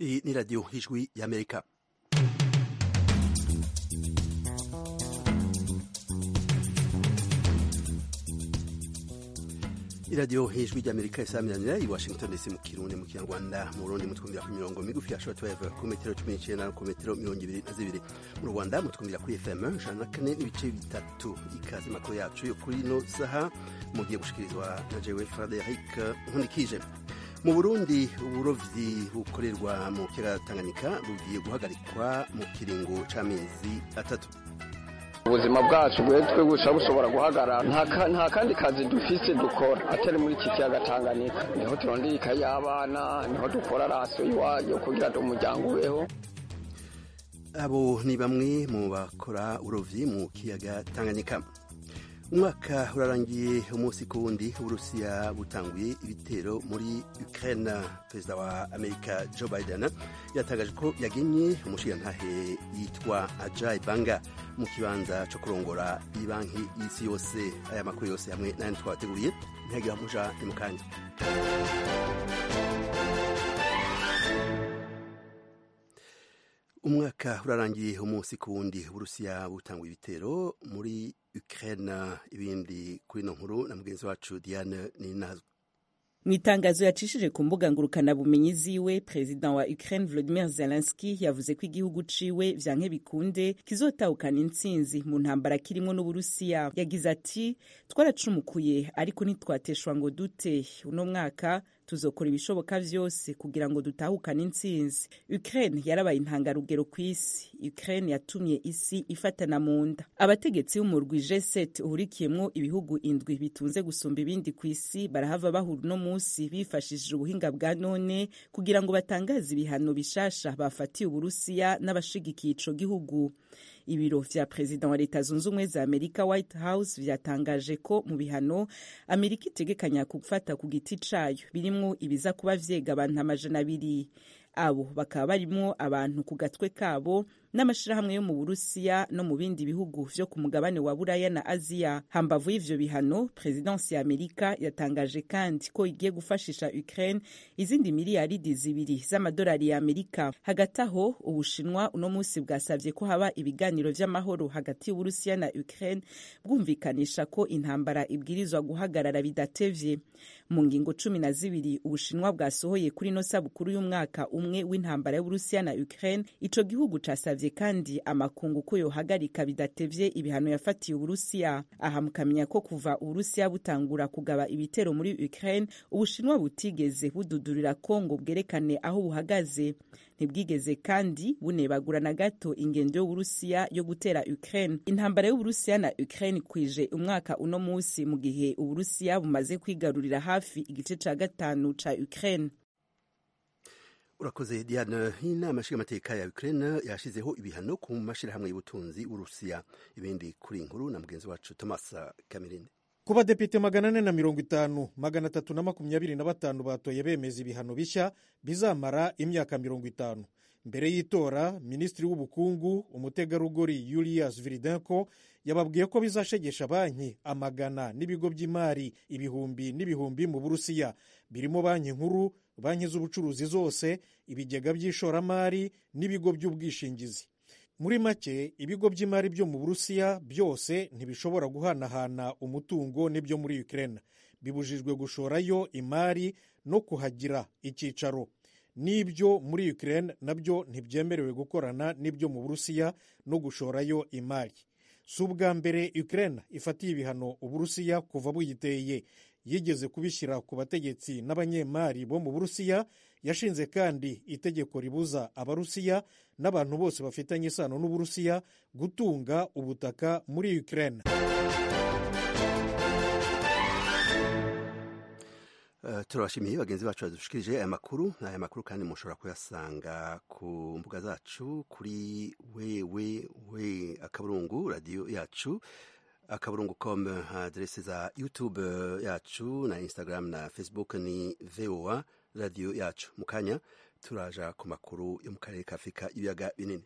Iyi ni radiyo y'ijwi y'amerika iradiyo y'ijwi ry'amerika isaminanira i washington dc mu kirundi mu kinyarwanda mu burundi mutwumvira ku mirongo migufi ya shortwave ku metero cumi n'icenda ku metero mirongo ibiri na zibiri mu rwanda mutwumvira kuri fm ijana na kane n'ibice bitatu ikaze makuru yacu yo kuri ino saha mugiye gushikirizwa na jewe frederic nkunikije mu burundi uburovyi bukorerwa mu kiyaga tanganyika bugiye guhagarikwa mu kiringo c'amezi atatu ubuzima bwacu bwetwe busha bushobora guhagarara nta kandi kazi dufise dukora atari muri iki kiyaga Tanganyika niho turondera ikayi y'abana niho dukora raso yo kugira ngo umuryango ubeho abo ni bamwe mu bakora urovyi mu kiyaga Tanganyika umwaka urarangiye umunsi ku wundi uburusiya butanguye ibitero muri ukraine perezida wa amerika joe biden yatangaje ko yagenye umushirantahe yitwa ajay banga mu kibanza co kurongora ibanki y'isi yose aya makuru yose hamwe n'ayandi twabateguriye ntihagira muja ni mu kanya umwaka urarangiye umunsi ku wundi uburusiya butanguye ibitero muri Ukraine ibindi kuri ino nkuru na mugenzi wacu Diane Ninazwe mu itangazo yacishije ku mbuga ngurukanabumenyi ziwe perezida wa Ukraine Volodymyr Zelensky yavuze ko igihugu ciwe vyanke bikunde kizotahukana intsinzi mu ntambara kirimwo n'Uburusiya yagize ati twaracumukuye ariko ntitwateshwa ngo dute uno mwaka tuzokora ibishoboka vyose kugira ngo dutahukane intsinzi Ukraine yarabaye intangarugero ku isi Ukraine yatumye isi ifatana mu nda abategetsi b'umurwi G7 uhurikiyemwo ibihugu indwi bitunze gusumba ibindi ku isi barahava bahura uno munsi bifashishije ubuhinga bwa none kugira ngo batangaze ibihano bishasha bafatiye Uburusiya n'abashigikiye ico gihugu ibiro vya perezida wa leta zunze ubumwe za amerika white house vyatangaje ko mu bihano amerika itegekanya gufata ku giti cayo birimwo ibiza kuba vyega abantu amajana abiri abo bakaba barimwo abantu ku gatwe kabo n'amashirahamwe yo mu burusiya no mu bindi bihugu vyo ku mugabane wa buraya na aziya hambavu y'ivyo bihano perezidansi ya amerika yatangaje kandi ko igiye gufashisha ukraine izindi miliyaridi zibiri z'amadolari ya amerika hagati aho ubushinwa uno munsi bwasavye ko haba ibiganiro vy'amahoro hagati y'uburusiya na ukraine bwumvikanisha ko intambara ibwirizwa guhagarara bidatevye mu ngingo cumi na zibiri ubushinwa bwasohoye kuri ino sabukuru y'umwaka umwe w'intambara y'uburusiya na ukraine ico gihugu casavye kandi amakungu ko yohagarika bidatevye ibihano yafatiye uburusiya aha mukamenya ko kuva uburusiya butangura kugaba ibitero muri ukraine ubushinwa butigeze bududurira ko ngo bwerekane aho buhagaze ntibwigeze kandi bunebagura na gato ingendo y'uburusiya yo gutera ukraine intambara y'uburusiya na ukraine kwije umwaka uno musi mu gihe uburusiya bumaze kwigarurira hafi igice ca gatanu ca ukraine urakoze diane inama nshingamateka ya ukraine yashizeho ibihano ku mashirahamwe y'ubutunzi w'urusiya ibindi kuri inkuru na mugenzi wacu thomas kamerine ku badepite magana ane na mirongo itanu magana atatu na makumyabiri na batanu batoye bemeza ibihano bishya bizamara imyaka mirongo itanu mbere y'itora minisitiri w'ubukungu umutegarugori yulius viridenko yababwiye ko bizashegesha banki amagana n'ibigo by'imari ibihumbi n'ibihumbi mu burusiya birimo banki nkuru banki z'ubucuruzi zose ibigega by'ishoramari n'ibigo by'ubwishingizi muri make ibigo by'imari byo mu burusiya byose ntibishobora guhanahana umutungo n'ibyo muri ukraine bibujijwe gushorayo imari no kuhagira icyicaro n'ibyo muri ukraine nabyo ntibyemerewe gukorana n'ibyo mu burusiya no gushorayo imari si ubwa mbere ukraine ifatiye ibihano uburusiya kuva buyiteye yigeze kubishyira ku bategetsi n'abanyemari bo mu burusiya yashinze kandi itegeko ribuza abarusiya n'abantu bose bafitanye isano n'uburusiya gutunga ubutaka muri ukraine Uh, turabashimiye bagenzi bacu badushikirije aya makuru aya makuru kandi mushobora kuyasanga ku mbuga zacu kuri wewewe akaburungu radiyo yacu akaburungu com adrese za youtube yacu na instagram na facebook ni voa radiyo yacu mu kanya turaja ku makuru yo mu karere ka afurika ibiyaga binini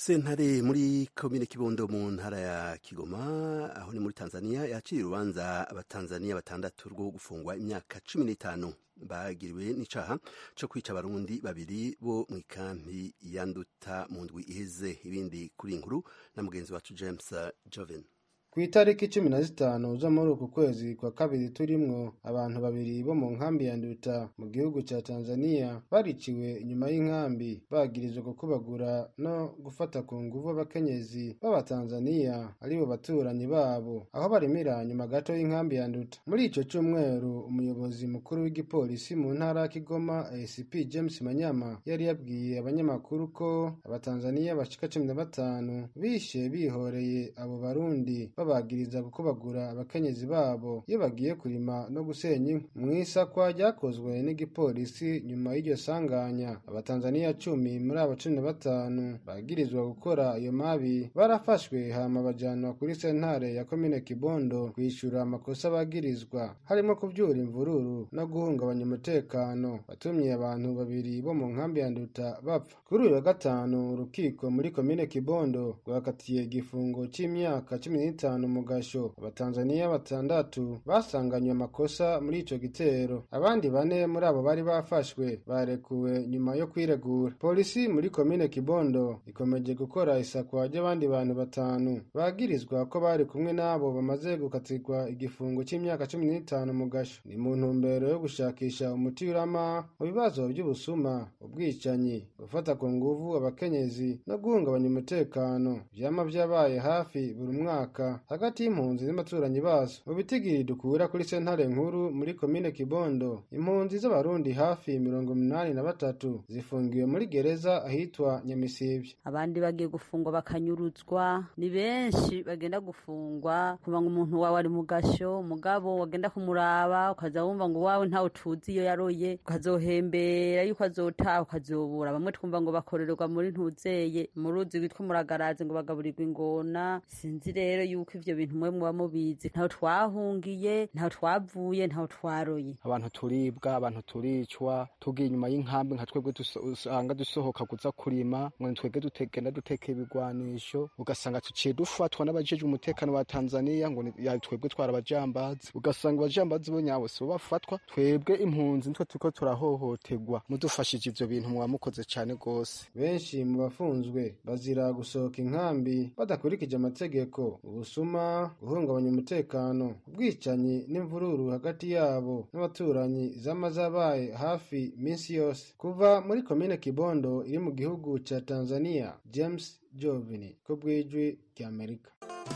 sentare muri komine kibondo mu ntara ya kigoma aho ni muri tanzania yakiriye urubanza abatanzania batandatu rwo gufungwa imyaka cumi n'itanu bagiriwe n'icaha co kwica abarundi babiri bo mu ikampi ya nduta mu ndwi iheze ibindi kuri inkuru na mugenzi wacu james joven ku itariki cumi na zitanu zo muri uku kwezi kwa kabiri turimwo abantu babiri bo mu nkambi ya nduta mu gihugu ca tanzania bariciwe inyuma y'inkambi bagirizwa gukubagura no gufata ku nguvu abakenyezi b'abatanzaniya aribo baturanyi babo aho barimira nyuma gato y'inkambi ya nduta muri ico cumweru umuyobozi mukuru w'igipolisi mu ntara ya kigoma acp james manyama yari yabwiye abanyamakuru ko abatanzaniya bashika cumi na batanu bishe bihoreye abo barundi babagiriza gukubagura abakenyezi babo iyo bagiye kurima no gusenya inkwi mu isakwa ryakozwe n'igipolisi nyuma y'iryo sanganya abatanzaniya cumi muri abo cumi na batanu bagirizwa gukora iyo mabi barafashwe hama bajanwa kuri sentare ya komine kibondo kwishyura amakosa bagirizwa harimo kuvyura imvururu no guhungabanya umutekano watumye abantu babiri bo mu nkambi ya nduta bapfa kuri uyu wa gatanu urukiko muri komine kibondo rwakatiye igifungo c'imyaka cumi n'itanu mu gasho abatanzaniya batandatu basanganywe amakosa muri ico gitero abandi bane muri abo bari bafashwe barekuwe nyuma yo kwiregura polisi muri komine kibondo ikomeje gukora isakwa ry'abandi bantu batanu bagirizwa ko bari kumwe n'abo bamaze gukatirwa igifungo c'imyaka cumi n'itanu mu gasho ni mu ntumbero yo gushakisha umuti urama mu bibazo by'ubusuma ubwicanyi gufata ku nguvu abakenyezi no guhungabanya umutekano vyama vyabaye hafi buri mwaka hagati y'impunzi n'abaturanyi bazo mu bitigiri dukura kuri sentare nkuru muri komine kibondo impunzi z'abarundi hafi mirongo umunani na batatu zifungiwe muri gereza ahitwa nyamisibye abandi bagiye gufungwa bakanyuruzwa ni benshi bagenda gufungwa kuva ngo umuntu wawe ari mu gasho umugabo wagenda kumuraba ukaza wumva ngo wawe ntawe tuzi iyo yaroye ukazohembera yuko azotaha ukazobura bamwe twumva ngo bakorerwa muri ntuzeye mu ruzi rwitwa muragarazi ngo bagaburirwa ingona sinzi rero yuko ivyo bintu mwe muba mubizi ntaho twahungiye ntaho twavuye ntaho twaroye abantu turibwa abantu turicwa tugiye inyuma y'inkambi nka twebwe usanga dusohoka kuza kurima ngo twebwe dutegenda duteka ibigwanisho ugasanga tuciye dufatwa n'abajejwe umutekano wa tanzaniya ngo twebwe twara abajambazi ugasanga abajambazi bo nyabo sibo bafatwa twebwe impunzi nitwe turiko turahohoterwa mudufashije ivyo bintu muba mukoze cane gose benshi mu bafunzwe bazira gusohoka inkambi badakurikije amategeko ubusuma guhungabanya umutekano ubwicanyi n'imvururu hagati yabo n'abaturanyi zama zabaye hafi minsi yose kuva muri komine kibondo iri mu gihugu ca tanzania james jovini ko bwijwi ry'amerika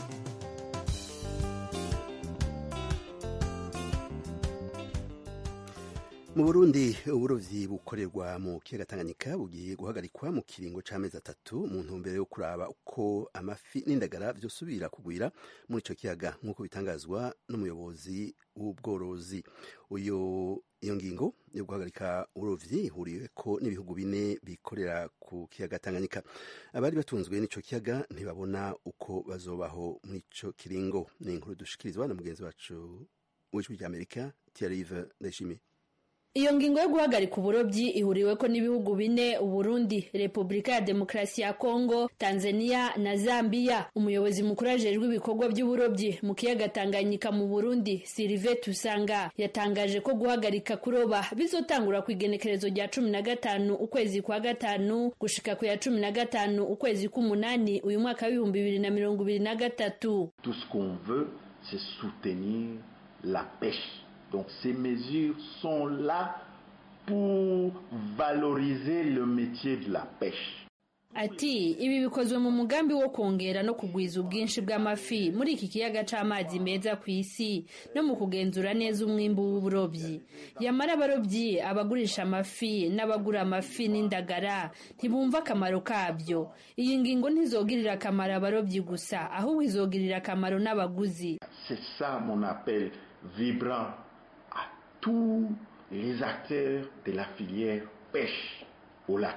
mu burundi uburovyi bukorerwa mu kiyaga tanganyika bugiye guhagarikwa mu kiringo c'amezi atatu mu ntumbero yo kuraba uko amafi n'indagara vyosubira kugwira muri ico kiyaga nk'uko bitangazwa n'umuyobozi w'ubworozi uyo iyo ngingo yo guhagarika uburovyi ihuriweko n'ibihugu bine bikorera ku kiyaga tanganyika abari batunzwe n'ico kiyaga ntibabona uko bazobaho muri ico kiringo ni inkuru dushikirizwa na mugenzi wacu w'ijwi ry'amerika tiarive ndayishimiye iyo ngingo yo guhagarika uburobyi ihuriweko n'ibihugu bine uburundi repubulika ya demokarasi ya kongo tanzania na zambia umuyobozi mukuru ajejwe ibikorwa by'uburobyi mu kiyaga tanganyika mu burundi sirive tusanga yatangaje ko guhagarika kuroba bizotangura ku igenekerezo rya cumi na gatanu ukwezi kwa gatanu gushika ku ya cumi na gatanu ukwezi k'umunani uyu mwaka w'ibihumbi bibiri na mirongo ibiri na gatatu Tout ce qu'on veut, c'est soutenir la pêche. Donc ces mesures sont là pour valoriser le métier de la pêche. ati ibi bikozwe mu mugambi wo kongera no kugwiza ubwinshi bw'amafi muri iki kiyaga c'amazi meza ku isi no mu kugenzura neza umwimbu w'uburobyi yamara abarobyi abagurisha amafi n'abagura amafi n'indagara ntibumva akamaro kabyo iyi ngingo ntizogirira akamaro abarobyi gusa ahubwo izogirira akamaro n'abaguzi C'est ça mon appel vibrant à tous les acteurs de la filière pêche au lac Tanganyika.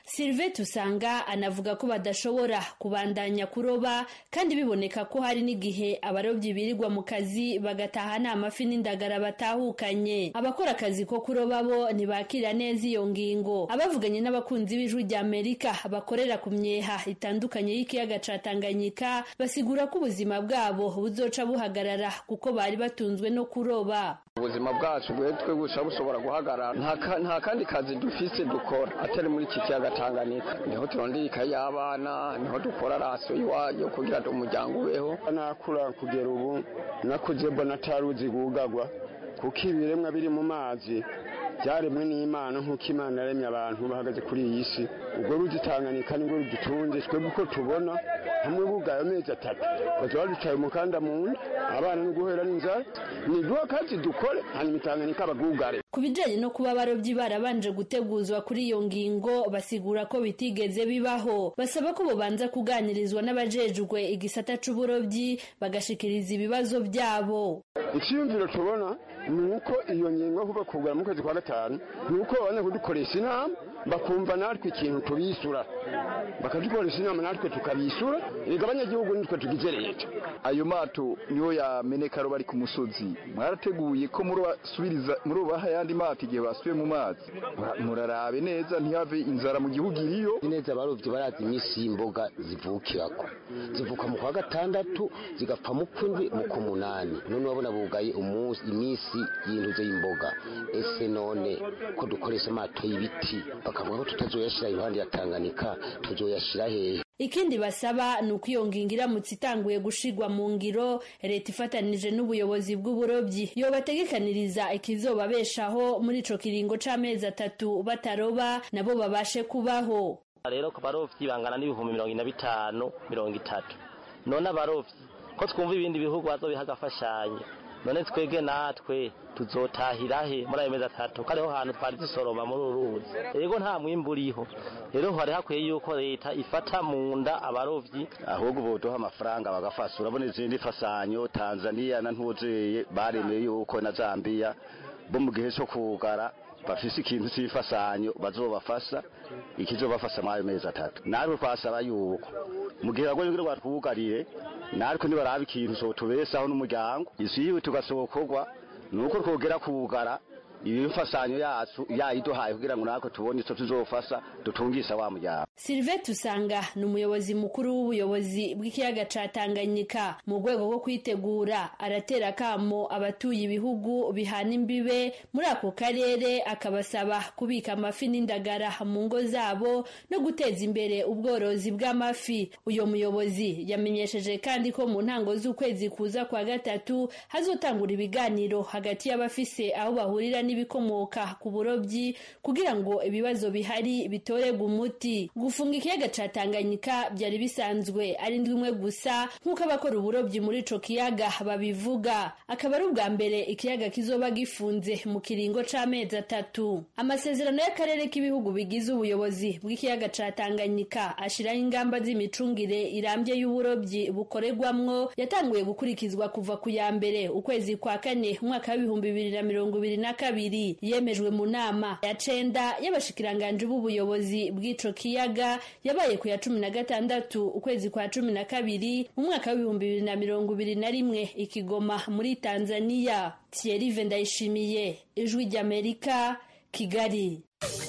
Sylvain Tusanga anavuga ko badashobora kubandanya kuroba kandi biboneka ko hari n'igihe abarobyi birirwa mu kazi bagataha nta mafi n'indagara batahukanye abakora akazi ko kuroba bo ntibakira neza iyo ngingo abavuganye n'abakunzi b'ijwi rya Amerika bakorera ku myeha itandukanye y'ikiyaga ca Tanganyika basigura ko ubuzima bwabo buzoca buhagarara kuko bari batunzwe no kuroba ubuzima bwacu bwe twe busha bushobora guhagarara nta kandi kazi dufise dukora atari muri iki kiyaga Tanganyika niho turondera ikayi y'abana niho dukora raso yo kugira ngo umuryango ubeho nakura kugera ubu nakuze mbona ataruzi gugagwa kuko ibiremwa biri mu mazi byaremwe n'imana nk'uko imana yaremye abantu bahagaze kuri iyi si ubwo ruzi Tanganyika nibwo rudutunze twebwe uko tubona hamwe bugaye amezi atatu bazaba baducaye umukanda mu nda abana no guhera n'inzara ni duha kazi dukore hanyuma Tanganyika bagugare ku bijanye no kuba abarobyi barabanje guteguzwa kuri iyo ngingo basigura ko bitigeze bibaho basaba ko bobanza kuganirizwa n'abajejwe igisata c'uburobyi bagashikiriza ibibazo byabo icyiyumviro tubona ni uko iyo ngingo kuva kugura mu kwezi kwa gatanu ni uko babona kudukoresha inama bakumva natwe ikintu tubisura bakadukoresha inama natwe tukabisura reka abanyagihugu nitwe tugize leta ayo mato niyo yameneka ro bari ku musozi mwarateguye ko murubaha ayandi mato igihe basubiye mu mazi murarabe neza ntihave inzara mu gihugu iriyo neza abarovyi barazi iminsi y'imboga zivukirako zivuka mu kwa gatandatu zigapfa mu kwindwi mu kumunani none urabona bugaye umunsi iminsi y'intuze y'imboga ese none ko dukoresha amato y'ibiti bakavuga ko tutazoyashira iruhande ya Tanganyika tuzoyashira hehe ikindi basaba ni uko iyo ngingo iramutse itanguye gushigwa mu ngiro leta ifatanije n'ubuyobozi bw'uburobyi yobategekaniriza ikizobabeshaho muri ico kiringo c'amezi atatu bataroba nabo babashe kubaho rero ku barovyi bangana n'ibihumbi mirongo ine na bitanu mirongo itatu none abarovyi ko twumva ibindi bihugu bazobiha agafashanyo none twebwe natwe tuzotahira he muri ayo mezi atatu ko ariho hantu twari dusoroma muri uru ruzi rero nta mwimbu uriho rero hari hakwiye yuko leta ifata mu nda abarovyi ahubwo boduha amafaranga bagafasha urabona izindi fasanyo tanzaniya na ntuzeye baremeye yuko na zambiya bo mu gihe cyo kugara bafise ikintu cy'ifasanyo bazobafasha ikizobafasha muri ayo mezi atatu natwe twasaba yuko mu gihe bagoye kugira batwugarire natwe nibaraba ikintu sotubesaho n'umuryango isi yiwe tugasokorwa nuko twogera kugara ibimfasanyo yacu yayiduhaye kugira ngo natwe tubone ico tuzofasha dutungisha wa muryango Sylvain Tusanga ni umuyobozi mukuru w'ubuyobozi bw'ikiyaga ca Tanganyika mu rwego rwo kwitegura aratera kamo abatuye ibihugu bihana imbibe muri ako karere akabasaba kubika amafi n'indagara mu ngo zabo no guteza imbere ubworozi bw'amafi uyo muyobozi yamenyesheje kandi ko mu ntango z'ukwezi kuza kwa gatatu hazotangura ibiganiro hagati y'abafise aho bahurira n'ibikomoka ku burobyi kugira ngo ibibazo bihari bitorerwe umuti gufunga ikiyaga ca Tanganyika byari bisanzwe ari ndwimwe gusa nk'uko abakora uburobyi muri ico kiyaga babivuga akaba ari ubwa mbere ikiyaga kizoba gifunze mu kiringo c'amezi atatu amasezerano y'akarere k'ibihugu bigize ubuyobozi bw'ikiyaga ca Tanganyika ashiraho ingamba z'imicungire irambye y'uburobyi bukorerwamwo yatanguye gukurikizwa kuva ku ya mbere ukwezi kwa kane umwaka w'ibihumbi bibiri na mirongo ibiri na kabiri yemejwe mu nama ya cenda y'abashikiranganje b'ubuyobozi bw'ico kiyaga yabaye ku ya cumi na gatandatu ukwezi kwa cumi na kabiri mu mwaka w'ibihumbi bibiri na mirongo ibiri na rimwe ikigoma muri tanzaniya thierry ndayishimiye ijwi ry'amerika kigali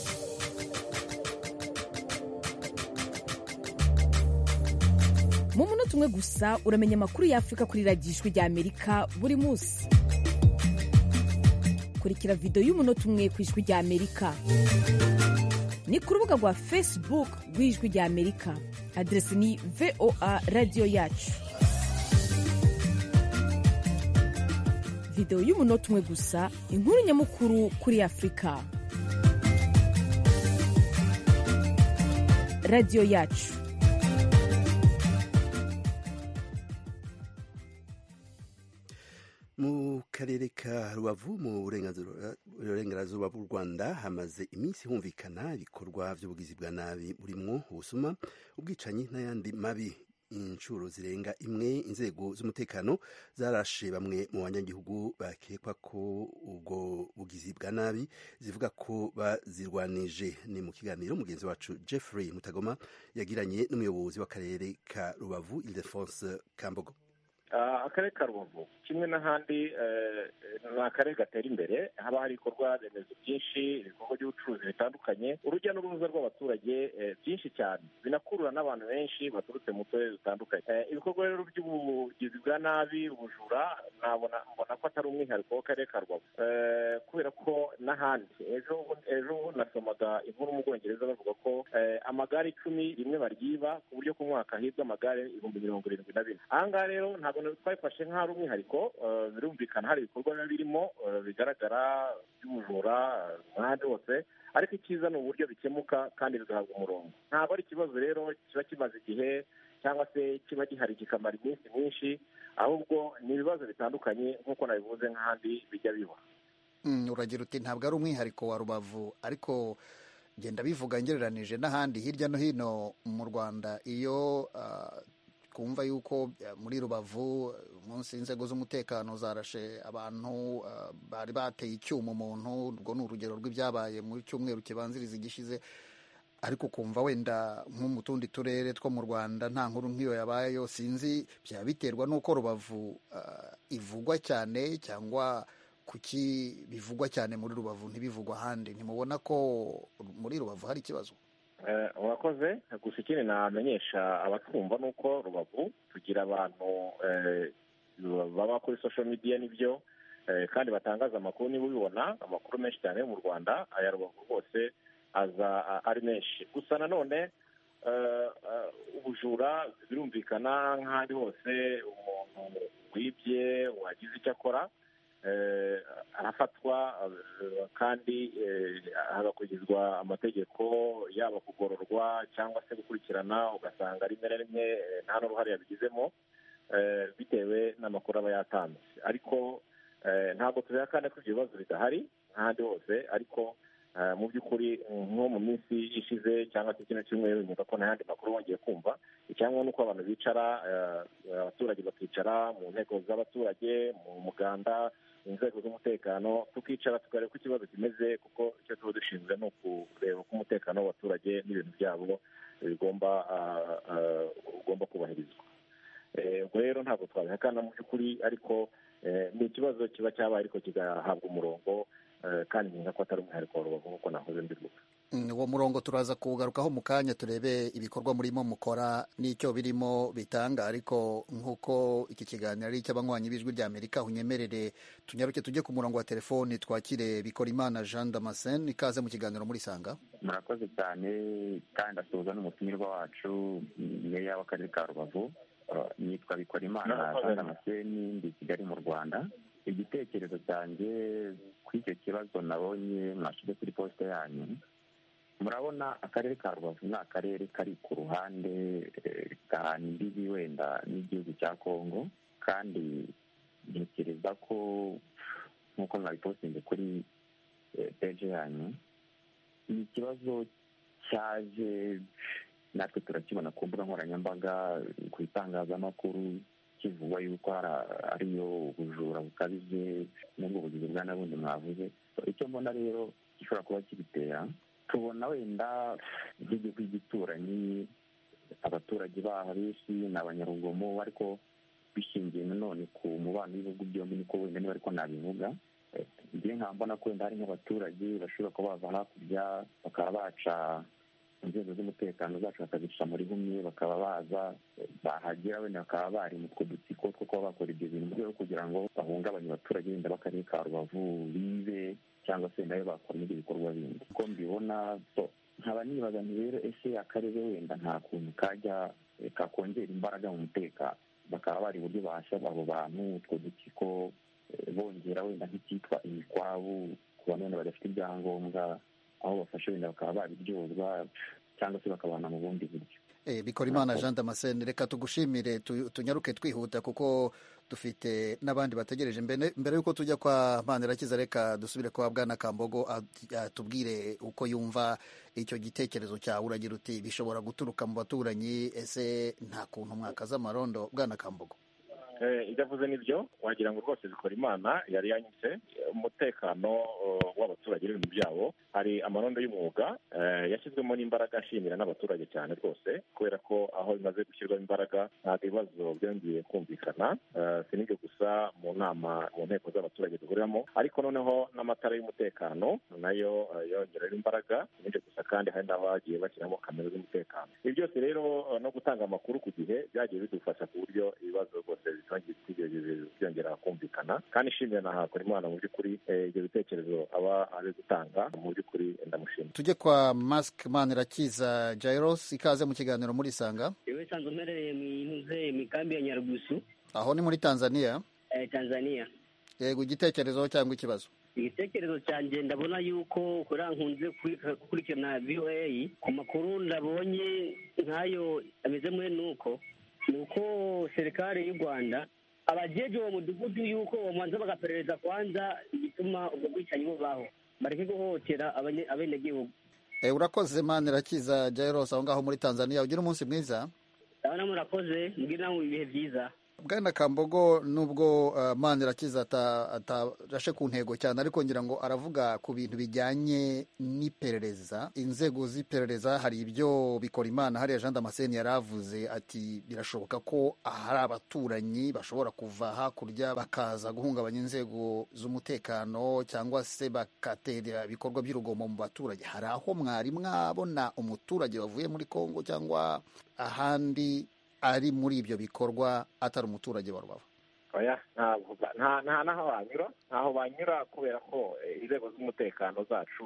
mu munota umwe gusa uramenya amakuru y'afurika kuri radiyo ijwi ry'amerika buri munsi kurikira videwo y'umunota umwe ku ijwi ry'amerika ni ku rubuga rwa facebook rw'ijwi ry'amerika aderesi ni voa radiyo yacu videwo y'umunota umwe gusa inkuru nyamukuru kuri afurika radiyo yacu mu karere ka rubavu mu burengerazuba bw'u rwanda hamaze iminsi humvikana ibikorwa by'ubugizi bwa nabi burimwo ubusuma ubwicanyi n'ayandi mabi inshuro zirenga imwe inzego z'umutekano zarashe bamwe mu banyagihugu bakekwa ko ubwo bugizi bwa nabi zivuga ko bazirwanije ni mu kiganiro mugenzi wacu jeffrey mutagoma yagiranye n'umuyobozi w'akarere ka rubavu ildefonse kambogo akarere ka rubavu kimwe n'ahandi ni akarere gatera imbere haba hari ibikorwa remezo byinshi ibikorwa by'ubucuruzi bitandukanye urujya n'uruza rw'abaturage byinshi cyane binakurura n'abantu benshi baturutse mu turere dutandukanye ibikorwa rero by'ubugizi bwa nabi ubujura nabona mbona ko atari umwihariko w'akarere ka rubavu kubera ko n'ahandi ejo ejo nasomaga inkuru mu bwongereza bavuga ko amagare icumi rimwe baryiba ku buryo ku mwaka hibwa amagare ibihumbi mirongo irindwi na bine aha ngaha rero ntabwo twabifashe nk'aho ari umwihariko birumvikana hari ibikorwa biba birimo bigaragara by'ubujura n'ahandi hose ariko icyiza ni uburyo bikemuka kandi bigahabwa umurongo ntabwo ari ikibazo rero kiba kimaze igihe cyangwa se kiba gihari kikamara iminsi myinshi ahubwo ni ibibazo bitandukanye nk'uko nabivuze nk'ahandi bijya biba uragira uti ntabwo ari umwihariko wa rubavu ariko genda bivuga ngereranije n'ahandi hirya no hino mu rwanda iyo twumva yuko muri rubavu munsi inzego z'umutekano zarashe abantu bari bateye icyuma umuntu urwo ni urugero rw'ibyabaye mu cyumweru kibanziriza igishize ariko ukumva wenda nko mu tundi turere two mu rwanda nta nkuru nk'iyo yabayeyo sinzi byaba biterwa n'uko rubavu ivugwa cyane cyangwa kuki bivugwa cyane muri rubavu ntibivugwa ahandi ntimubona ko muri rubavu hari ikibazo urakoze gusa ikindi namenyesha abatwumva ni uko rubavu tugira abantu baba kuri social media nibyo kandi batangaza amakuru niba ubibona amakuru menshi cyane yo mu rwanda aya rubavu rwose aza ari menshi gusa nanone ubujura birumvikana nk'ahandi hose umuntu wibye wagize icyo akora arafatwa kandi hagakurikizwa amategeko yaba kugororwa cyangwa se gukurikirana ugasanga rimwe na rimwe nta n'uruhare yabigizemo bitewe n'amakuru aba yatanze ariko ntabwo tubihakana ko ibyo bibazo bidahari nk'ahandi hose ariko mu by'ukuri nko mu minsi ishize cyangwa se kino cyumweru nyuma ko nta yandi makuru wongeye kumva icyangombwa ni uko abantu bicara abaturage bakicara mu nteko z'abaturage mu muganda inzego z'umutekano tukicara tukareba uko ikibazo kimeze kuko icyo tuba dushinzwe ni ukureba uko umutekano w'abaturage n'ibintu byabo bigomba ugomba kubahirizwa ubwo rero ntabwo twabihakana mu by'ukuri ariko ni ikibazo kiba cyabaye ariko kigahabwa umurongo kandi nkeka ko atari umwihariko wa rubavu nk'uko nahoze mbivuga uwo murongo turaza kuwugarukaho mu kanya turebe ibikorwa murimo mukora n'icyo birimo bitanga ariko nk'uko iki kiganiro ari icy'abanywanyi b'ijwi ry'amerika unyemerere tunyaruke tujye ku murongo wa telefoni twakire bikorimana jean damascene ikaze mu kiganiro muri sanga murakoze cyane kandi asuhuza n'umutumirwa wacu meya w'akarere ka rubavu nitwa bikorimana jean damascene ndi kigali mu rwanda igitekerezo cyanjye kuri icyo kibazo nabonye mwashyize kuri posite yanyu murabona akarere ka rubavu ni akarere kari ku ruhande gahana imbibi wenda n'igihugu cya kongo kandi ntekereza ko nk'uko mwabipostinze kuri peje yanyu ni ikibazo cyaje natwe turakibona ku mbuga nkoranyambaga ku itangazamakuru kivugwa yuko ariyo ubujura bukabije n'ubwo bugizi bwa nabundi mwavuze icyo mbona rero gishobora kuba kibitera tubona wenda nk'igihugu gituranyi abaturage baho benshi ni abanyarugomo ariko bishingiye nanone ku mubano w'ibihugu byombi niko wenda niba ariko nabivuga ngiye nkaba mbona ko wenda hari nk'abaturage bashobora kuba bava hakurya bakaba baca inzego z'umutekano zacu bakazica muri bumwe bakaba baza bahagera wenda bakaba bari mu two dutsiko two kuba bakora ibyo bintu mu rwego kugira ngo bahungabanye abaturage wenda b'akarere ka rubavu bibe cyangwa se nayo bakora n'ibyo bikorwa bindi uko mbibona nkaba nibaza nti rero ese akarere wenda nta kuntu kajya kakongera imbaraga mu mutekano bakaba bari uburyo bahashya abo bantu utwo dutsiko bongera wenda nk'icyitwa imikwabu ku bantu wenda badafite ibyangombwa aho bafashe wenda bakaba babiryozwa cyangwa se bakabana mu bundi buryo bikora imana jean damascene reka tugushimire tunyaruke twihuta kuko dufite n'abandi bategereje mbere y'uko tujya kwa manirakiza reka dusubire kwa bwana kambogo atubwire uko yumva icyo gitekerezo cyawe uragira uti bishobora guturuka mu baturanyi ese nta kuntu mwakaza amarondo bwana kambogo ibyo avuze nibyo wagira ngo rwose bikora imana yari yanyuze umutekano w'abaturage n'ibintu byabo hari amarondo y'umwuga yashyizwemo n'imbaraga ashimira n'abaturage cyane rwose kubera ko aho bimaze gushyirwamo imbaraga ntabwo ibibazo byongeye kumvikana si n'ibyo gusa mu nama mu nteko z'abaturage duhuriramo ariko noneho n'amatara y'umutekano nayo yongerera imbaraga si n'ibyo gusa kandi hari n'abagiye bashyiramo kamera z'umutekano ibi byose rero no gutanga amakuru ku gihe byagiye bidufasha ku buryo ibibazo rwose byongera kumvikana kandi ishimira na hakora imana mu by'ukuri ibyo bitekerezo aba ari gutanga mu by'ukuri ndamushimira tujye kwa masike manirakiza jairos ikaze mu kiganiro muri sanga yewe nsanzwe mperereye mu intuze mikambi ya nyarugusu aho ni muri tanzania tanzania yego igitekerezo cyangwa ikibazo igitekerezo cyanjye ndabona yuko kuriya nkunze gukurikirana voa ku makuru ndabonye nk'ayo ameze muri nuko ni uko serikali y'u rwanda abajeje uwo mudugudu yuko bamanza bagaperereza kwanza igituma ubwo bwicanyi bubaho bareke guhohotera abenegihugu urakoze manirakiza jairos aho ngaho muri tanzania ugira umunsi mwiza ndabona murakoze mbwira nawe ibihe byiza bwana kambogo nubwo manirakiza atarashe ku ntego cyane ariko ngira ngo aravuga ku bintu bijyanye n'iperereza inzego z'iperereza hari ibyo bikora imana hariya jean damascene yari avuze ati birashoboka ko hari abaturanyi bashobora kuva hakurya bakaza guhungabanya inzego z'umutekano cyangwa se bakatera ibikorwa by'urugomo mu baturage hari aho mwari mwabona umuturage wavuye muri congo cyangwa ahandi ari muri ibyo bikorwa atari umuturage wa rubavu oya nta n'aho banyura ntaho banyura kubera ko inzego z'umutekano zacu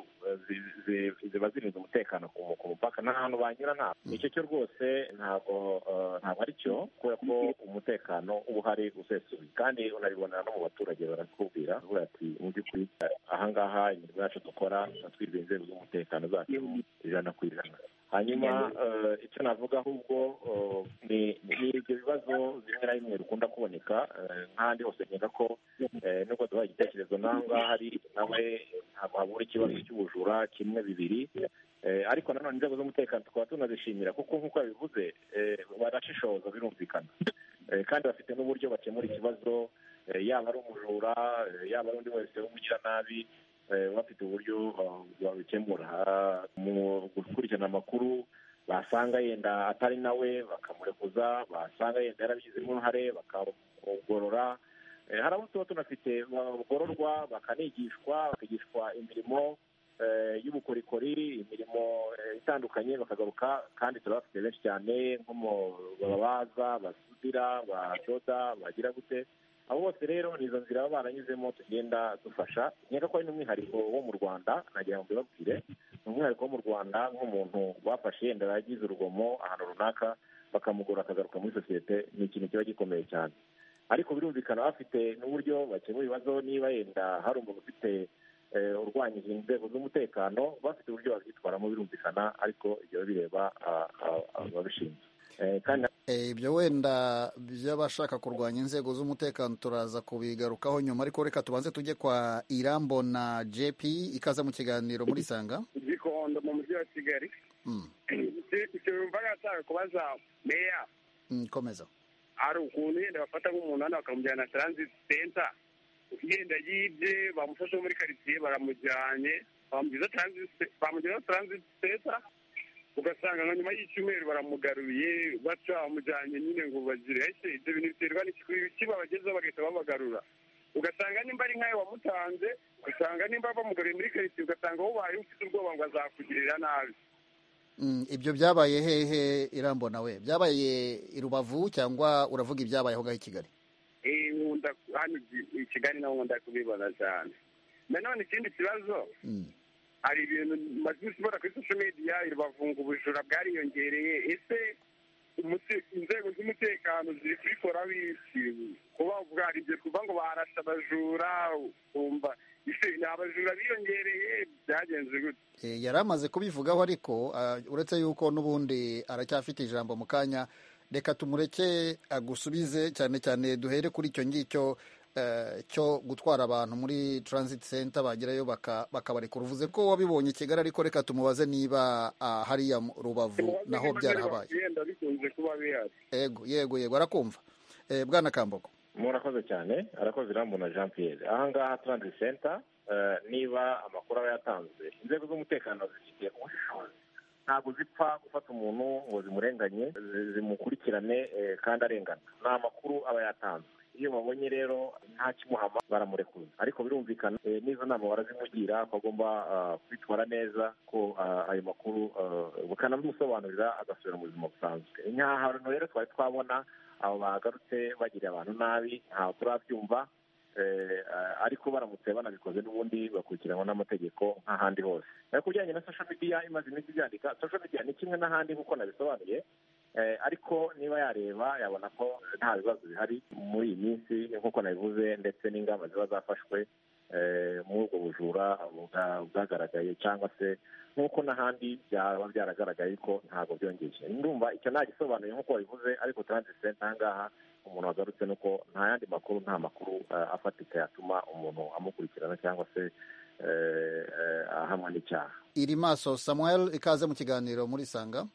ziba zirinze umutekano ku mupaka nta hantu banyura ntabwo icyo cyo rwose ntabwo ntabwo ari cyo kubera ko umutekano uba uhari usesuye kandi unabibonera no mu baturage barakubwira bavuga ati mu by'ukuri ahangaha imirimo yacu dukora twirwa inzego z'umutekano zacu ijana ku ijana hanyuma icyo navuga ahubwo ni ibyo bibazo bimwe na bimwe bikunda kuboneka nk'ahandi hose nkeka ko nubwo duhaye igitekerezo n'aho ngaho hari nawe ntabwo habura ikibazo cy'ubujura kimwe bibiri ariko nanone inzego z'umutekano tukaba tunazishimira kuko nk'uko yabivuze barashishoza birumvikana kandi bafite n'uburyo bakemura ikibazo yaba ari umujura yaba ari undi wese w'umugiranabi bafite uburyo babikemura mu gukurikirana amakuru basanga yenda atari nawe bakamurekuza basanga yenda yarabigizemo uruhare bakamugorora hari abo tuba tunafite bagororwa bakanigishwa bakigishwa imirimo y'ubukorikori imirimo itandukanye bakagaruka kandi turabafite benshi cyane nko mu babaza basudira badoda bagira gute abo bose rero ni izo nzira baba baranyuzemo tugenda dufasha nkeka ko ari n'umwihariko wo mu rwanda nagira ngo mbibabwire ni umwihariko wo mu rwanda nk'umuntu bafashe yenda yagize urugomo ahantu runaka bakamugura akagaruka muri sosiyete ni ikintu kiba gikomeye cyane ariko birumvikana bafite n'uburyo bakemura ibibazo niba yenda hari umuntu ufite urwanyije inzego z'umutekano bafite uburyo babyitwaramo birumvikana ariko ibyo bireba ababishinzwe ibyo wenda by'abashaka kurwanya inzego z'umutekano turaza kubigarukaho nyuma ariko reka tubanze tujye kwa irambo na jp ikaza mu kiganiro muri sanga gikondo mu mujyi wa kigali icyo yumvaga ashaka kubaza meya komeza hari ukuntu yenda bafata nk'umuntu hano bakamujyana transit center yenda yibye bamufashe muri karitsiye baramujyanye bamugeza transit center ugasanga nka nyuma y'icyumweru baramugaruye baca bamujyanye nyine ngo bagire ese ibyo bintu biterwa n'iki babagezeho bagahita babagarura ugasanga nimba ari nkayo wamutanze ugasanga nimba bamugaruye muri karitsiye ugasanga wowe ufite ubwoba ngo azakugirira nabi ibyo byabaye hehe irambo nawe byabaye i rubavu cyangwa uravuga ibyabayeho ngaho i kigali nkunda hano i kigali naho nkunda kubibona cyane nanone ikindi kibazo hari ibintu maze ubona kuri social media irubavunga ubujura bwariyongereye ese inzego z'umutekano ziri kubikora bisi kuba hari ibyo twumva ngo barashe abajura ukumva ni abajura biyongereye byagenze gute Eh, yari amaze kubivugaho ariko ah, uretse yuko n'ubundi aracyafite ijambo mu kanya reka tumureke agusubize cyane cyane duhere kuri icyo ngicyo eh, cyo gutwara abantu muri transit center bagerayo baka- bakabarekura uvuze ko wabibonye i kigali ariko reka tumubaze niba ah, hariya mu rubavu naho byarahabaye yenda bikunze kuba bihari yego yego yego arakumva Eh, bwana kambogo murakoze cyane arakoze irambona jean pierre aha ngaha transit center eh, niba amakuru aba yatanzwe inzego z'umutekano zifite ubushishozi ntabwo zipfa gufata umuntu ngo zimurenganye zi- zimukurikirane eh, kandi arengana ni amakuru aba yatanzwe iyo babonye rero nta kimuhama baramurekura ariko birumvikana eh, n'izo nama barazimugira ko agomba ah, kwitwara neza ko ah, ayo makuru ah, bakanabimusobanurira agasubira mu buzima busanzwe nta hantu rero twari twabona abo bagarutse bagiriye abantu nabi ntabwo turabyumva eh, ah, ariko baramutse banabikoze n'ubundi bakurikiranwa n'amategeko nk'ahandi hose Eh, ku bijyanye na social media imaze iminsi ibyandika social media ni kimwe n'ahandi nk'uko nabisobanuye Eh, ariko niba yareba yabona ko nta bibazo bihari muri iyi minsi nk'uko nabivuze ndetse n'ingamba ziba zafashwe eh, muri ubwo bujura bwa- bwagaragaye cyangwa se nk'uko n'ahandi byaba byaragaragaye ko ntabwo byongeye ndumva icyo nagisobanuye nk'uko wabivuze ariko transit center aha ngaha umuntu wagarutse ni uko nta yandi makuru nta makuru eh, afatika yatuma umuntu amukurikirana cyangwa se eh, eh, ahamwa n'icyaha iri maso samuel ikaze mu kiganiro muri sanga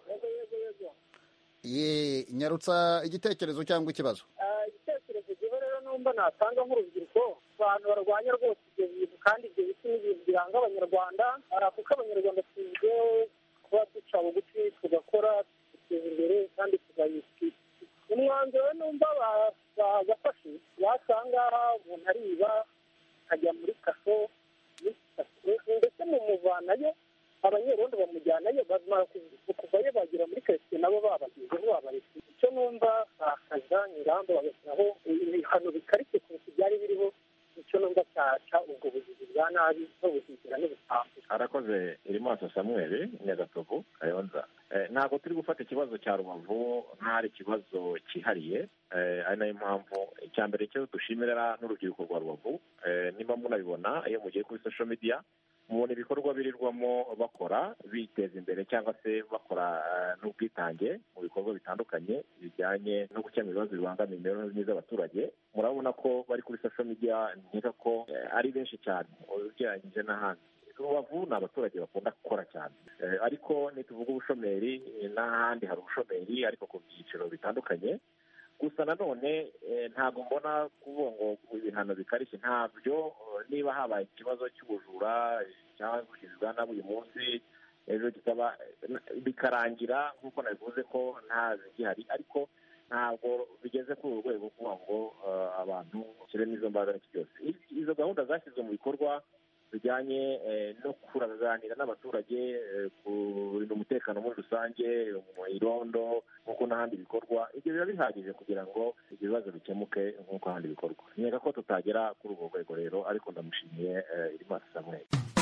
ye nyarutsa igitekerezo cyangwa ikibazo Ah, igitekerezo giho rero numva natanga nk'urubyiruko abantu barwanya rwose ibyo bintu kandi ibyo biti ni ibintu biranga abanyarwanda Ah, kuko abanyarwanda tuzwiho kuba duca bugufi tugakora duteza imbere kandi tugayishyura umwanzuro rero numva ba- bagafashe wasanga umuntu ariba akajya muri kaso ndetse mumuvanayo abanyerondo bamujyanayo bamara kuvayo bagera muri karitsiye nabo babagezeho babaretse icyo numva bakaza ingamba bagashyiraho ibihano bikarishye kurusha ibyari biriho icyo numva cyaca ubwo bugizi bwa nabi n'ubuzizira n'ubusambo arakoze irimaso samuel nyagatovu kayonza Eh, ntabwo turi gufata ikibazo cya rubavu nk'ari ikibazo cyihariye Eh, ari nayo mpamvu icya mbere cyo dushimira n'urubyiruko rwa rubavu Eh, niba munabibona iyo mugiye kuri social media mubona ibikorwa birirwamo bakora biteza imbere cyangwa se bakora eh, n'ubwitange mu bikorwa bitandukanye bijyanye no gukemura ibibazo bibangamiye imibereho myiza y'abaturage murabona ko bari kuri social media nkeka ko eh, ari benshi cyane ugereranyije n'ahandi rubavu ni abaturage bakunda gukora cyane Eh, ariko nituvuga ubushomeri eh, n'ahandi hari ubushomeri ariko ku byiciro bitandukanye gusa nanone eh, ntabwo mbona kuvuga ngo ibihano bikarishye ntabyo eh, niba habaye ikibazo cy'ubujura eh, cyangwa ubugizi bwa nabi uyu munsi ejo kikaba eh, bikarangira nk'uko nabivuze ko nta zigihari ariko ntabwo bigeze kuri uru rwego kuvuga ngo eh, abantu bashyiremo izo mbaraga n'iki byose I- izo gahunda zashyizwe mu bikorwa bijyanye eh, no kuraganira n'abaturage eh, kurinda umutekano muri rusange mu irondo nk'uko n'ahandi bikorwa ibyo biba bihagije kugira ngo ibyo bibazo bikemuke nk'uko ahandi bikorwa nkeka ko tutagera kuri urwo rwego rero ariko ndamushimiye eh, irimasi samuel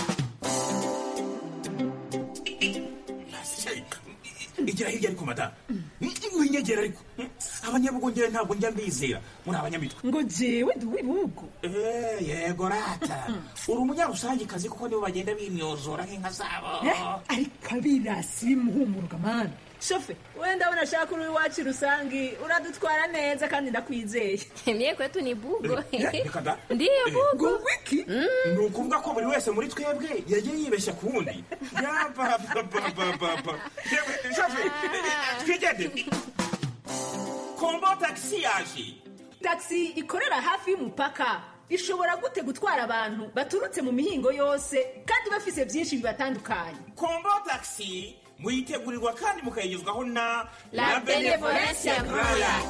igira hirya ariko madamu winyegera ariko abanyabugongera ntabwo njya mbizera muri abanyamitwe ngo jewe ndi uw'ibihugu Eh, yego rata uri umunyarusangikazi kuko nibo bagenda bimyozora nk'inka zabo ariko abirasi bimuhumuruka mani shofe wenda abona ashaka uri iwacu rusangi uradutwara neza kandi ndakwizeye Mie kwetu ni bugo. Eh, reka da. Ndiyo bugo. wiki ni ukuvuga ko buri wese muri twebwe yagiye yibeshya ku wundi yabababababa yewe shafe twigende kombo tagisi yaje taxi ikorera hafi y'umupaka ishobora gute gutwara abantu baturutse mu mihingo yose kandi bafise byinshi bibatandukanye kombo tagisi muyitegurirwa kandi mukayigezwaho na La Benevolencia Royal.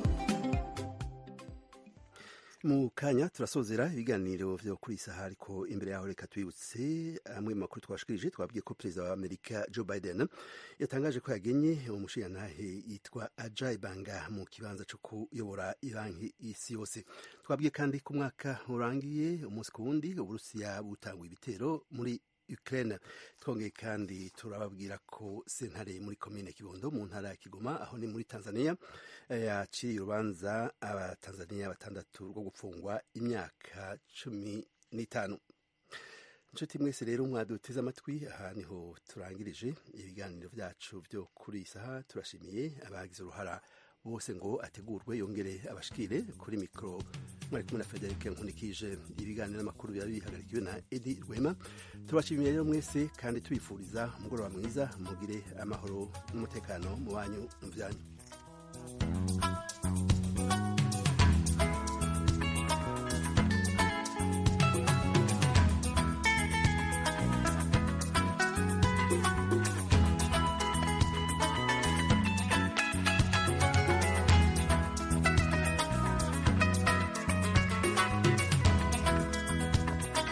mu kanya turasozera ibiganiro vyo kuri iyi saha ariko imbere yaho reka twibutse amwe mu makuru twashikirije twabwiye ko perezida wa amerika joe biden yatangaje ko yagenye umushirantahe yitwa ajay banga mu kibanza co kuyobora ibanki isi yose twabwiye kandi ko umwaka urangiye umunsi ku wundi uburusiya butanguye ibitero muri Ukraine twongeye kandi turababwira ko sentare muri komine Kibondo mu ntara ya Kigoma aho ni muri Tanzania eh, yaciye urubanza abatanzania batandatu rwo gupfungwa imyaka cumi n'itanu inshuti mwese rero mwaduteze amatwi aha niho turangirije ibiganiro byacu byo kuri iyi saha turashimiye abagize uruhara bose ngo ategurwe yongere abashikire kuri mikoro mwari kumwe na frederic nkunikije ibiganiro n'amakuru biba bihagarikiwe na edi rwema turabashimiye rero mwese kandi tubifuriza umugoroba mwiza mugire amahoro n'umutekano mu banyu mu byanyu